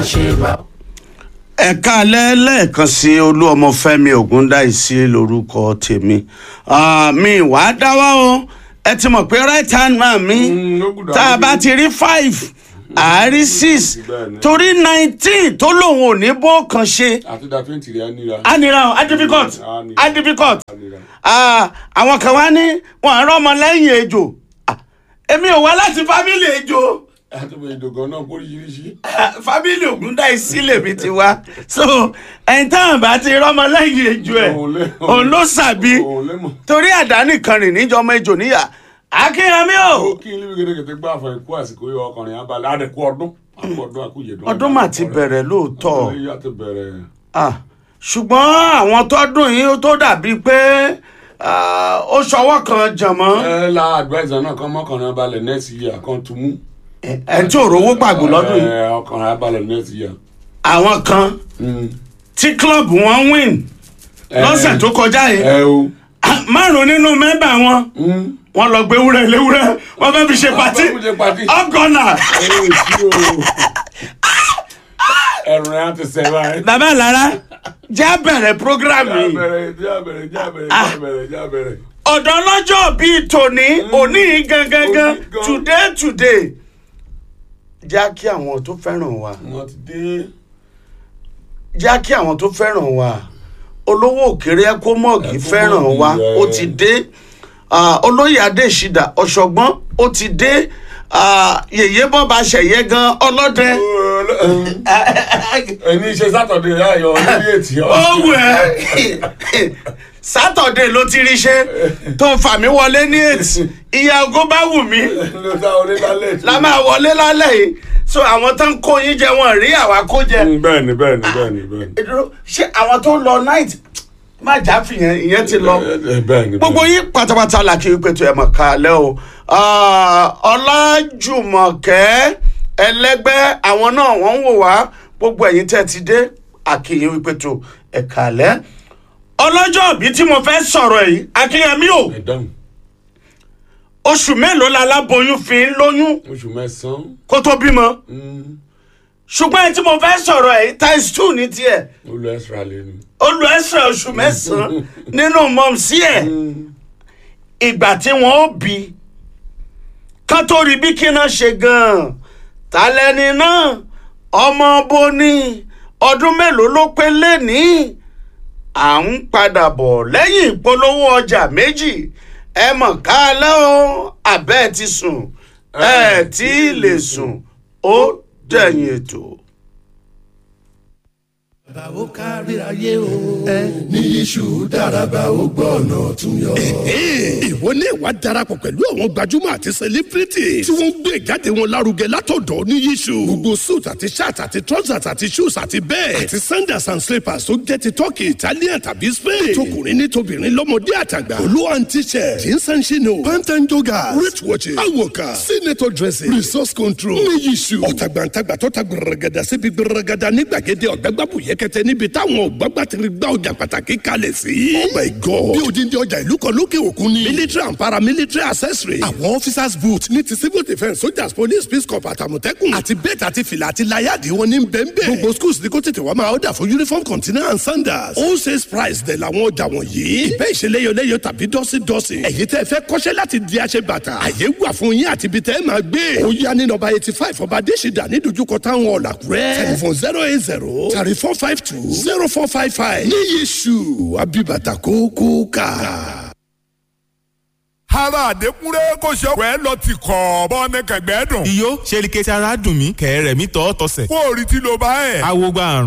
àṣebà. ẹ̀ka alẹ́ lẹ́ẹ̀kan sí olú ọmọfẹ́mi ògúndáìsí lórúkọ tèmi Ah, mi wà á dáwọ́ o ẹ ti mọ̀ pé right hand man mi Mm, ó gbọ́dọ̀ tá a bá àdúgbò. ti rí five àárí six Bẹ́ẹ̀ni. torí nineteen tó lòun ò ní bó kan ṣe àti da twenty rẹ̀ á níra. á nira o á difficult Á nira. á difficult Á nira. Ah, àwọn kan wá ní wọn àárọ̀ ọmọ lẹ́yìn ejò Ah, èmi ò wá láti fámìlì ejò àtúbọ̀ ìdògán náà póríṣiríṣi. fábílì ògúndáìsí lèmi ti wá so ẹni táwọn bá ti rọmọ lẹ́yìn ejò ẹ̀ Òun lé- òun ló sàbí òun lé mọ̀. torí àdáni kan rìn níjọmọ ejò níyà akínyẹmí ó o kí n líbi gẹ́gẹ́ gbá àfọ̀ ikú àsìkò yọ ọkùnrin abalẹ̀ àdẹ̀kú ọdún àkú ọdún àkúyèdún. ọdún mà ti bẹ̀rẹ̀ lóòótọ́ ọdún yìí á ti bẹ̀rẹ̀. Ah, ṣùgbọ́n àwọn tọ́dún yìí tó dàbí pé ah, ó ṣọwọ́ kan jànmọ́ ẹ la advisor náà kan mọ́kànlá abalẹ̀ next year kan tún mú. ẹ̀ tí ò rówó pàgò lọ́dún yìí ẹ ọkùnrin abalẹ̀ next year. àwọn kan Mm. tí klọ́ọ̀bù wọn win lọ́sẹ̀ tó kọjá yìí ẹ o. Ah, márùn nínú mẹ́bà wọn Mm. wọ́n lọ gbé wúrẹ́ léwúrẹ́ wọ́n fẹ́ fi ṣe pàtí fẹ́ fi ṣe pàtí. ọgọ́nà. ẹ ò sí o. ẹ̀rùn rẹ̀ á ti sẹ́ báyìí. bàbá lára já bẹ̀rẹ̀ program yìí jábẹ̀rẹ̀ jábẹ̀rẹ̀ jábẹ̀rẹ̀ jábẹ̀rẹ̀ jábẹ̀rẹ̀. ọ̀dọ́ lọ́jọ́ bíi tòní òní gangan Òní gan. today today já kí àwọn tó fẹ́ràn wa wọ́n ti dé. já kí àwọn tó fẹ́ràn wa olówó òkèrè ẹkọmọ́ọ̀gì fẹ́ràn wa ẹ̀. ó ti dé Ah, olóyè adéṣídà ọ̀ṣọ́gbọ́n ó ti dé Ah, yèyé bọ́ba ṣẹ̀yẹ gan ọlọ́dẹ. ẹni iṣẹ́ sátọ̀dẹ̀ ayọ̀ lórí ètì ọ̀. ó wù ẹ́ sátọ̀dẹ̀ ló ti rí ṣe tó fà mí wọlé ní ètì ìyá ògo bá wù mí ló dá orí lálẹ́ tí. la máa wọlé lálẹ́ yìí so àwọn tó ń kó yín jẹ wọn rí àwa kó jẹ bẹ́ẹ̀ni bẹ́ẹ̀ni bẹ́ẹ̀ni bẹ́ẹ̀ni. Ìdúró, ṣé àwọn tó lọ night má jà fìyẹn ìyẹn ti lọ Ẹ, bẹ́ẹ̀ni. gbogbo yín pátápátá la kí wípé tó ẹ mọ̀ ká lẹ́ o Ah, ọlájùmọ̀kẹ́ ẹlẹ́gbẹ́ àwọn náà wọ́n ń wò wá gbogbo ẹ̀yin tẹ́ ti dé àkìyìn wípé tó ẹ ká lẹ́ ọlọ́jọ́ ìbí tí mo fẹ́ sọ̀rọ̀ yìí akínyẹmí o ẹ dáhùn oṣù mélòó la aláboyún fi ń lóyún oṣù mẹ́sàn-án. kó tó bímọ Mm. ṣùgbọ́n ẹni tí mo fẹ́ sọ̀rọ̀ yìí times two ní tiẹ̀ ó lọ extra lẹ́nu. ó lu ẹsẹ̀ oṣù mẹ́sàn-án nínú mọ̀mísí ẹ̀ ìgbà tí wọ́n ó bí ká tó rí bí kí náà ṣe gan-an ta lẹni náà ọmọ bó ní ọdún mélòó ló pé lẹ́ni à ń padà bọ̀ lẹ́yìn ìpolówó ọjà méjì ẹ mọ̀ ká lẹ́ o àbẹ́ ti sùn ẹ tí ì lè sùn ó dẹ̀yìn ètò. bàbá ó kárí ayé o. ní iṣu dáraba ó gbọ́ ọ̀nà tún yọ. ìwọ ní ìwà darapọ̀ pẹ̀lú àwọn gbajúmọ̀ àti sẹlẹ́fìrìtì tí wọ́n ń gbé ìjáde wọn lárugẹ látọ̀dọ̀ ní yíṣu. gbogbo suit àti shirt àti trousers àti shoes àti bẹ́ẹ̀ àti sandals and slippers tó jẹ́ ti turkey italian tàbí spain. tọkùnrin ní tobìnrin lọ́mọdé àtàgbà. olú and t-shirt jeans and chino pant and joggers wrist watches awoka senator dressing resource control ní yíṣu. ọ̀tàgbàǹtàgbà tó ta gbẹrẹgẹdà síbi gbẹrẹgẹdà ní gbàgede ọ̀gbẹ́gbàbù yẹkẹtẹ níbi táwọn ọ̀gbàgbàtìrì gbà ọjà pàtàkì kalẹ̀ sí. oh my god bí odindi ọjà ìlú kan lókè òkun ni. military and paramilitary accessory. àwọn officers boot ní ti civil defence soldiers police peace corps àtàmọ̀tẹ́kùn. àti bẹ́ẹ̀tì àti fìlà àti láyàdì wọn ní bẹ́ẹ̀nbẹ́ẹ̀. gbogbo schools ní kó tètè wá máa ọ̀dà fún uniform container and sandals. all sales price dẹ̀ làwọn ọjà wọ̀nyí. ìbẹ́ ìṣeléyọléyọ tàbí dọ́sídọ́sí. ẹ̀yin tẹ́ fẹ́ kọ́ṣẹ́ láti di aṣẹ bàtà. àyè wà fún yín àti ibi tẹ́ ẹ máa gbé. ó yá ní nọ́mbà eighty five ọba adésìdá ní dojúkọ táwọn ọ̀làkúrẹ́. telephone zero eight zero thirty four five two zero four five five. ní yéṣu abibata kókó ká. ara àdékúnrẹ́ kò ṣe ọ̀pẹ́ lọ ti kọ̀ bọ́ ní kẹ̀gbẹ́ dùn. iyó ṣe ni kẹsì ara dùn mí kẹ̀rẹ̀ mi tọ́ tọ́sẹ̀. kó o rí tí ló bá ẹ̀. awo gba àrùn.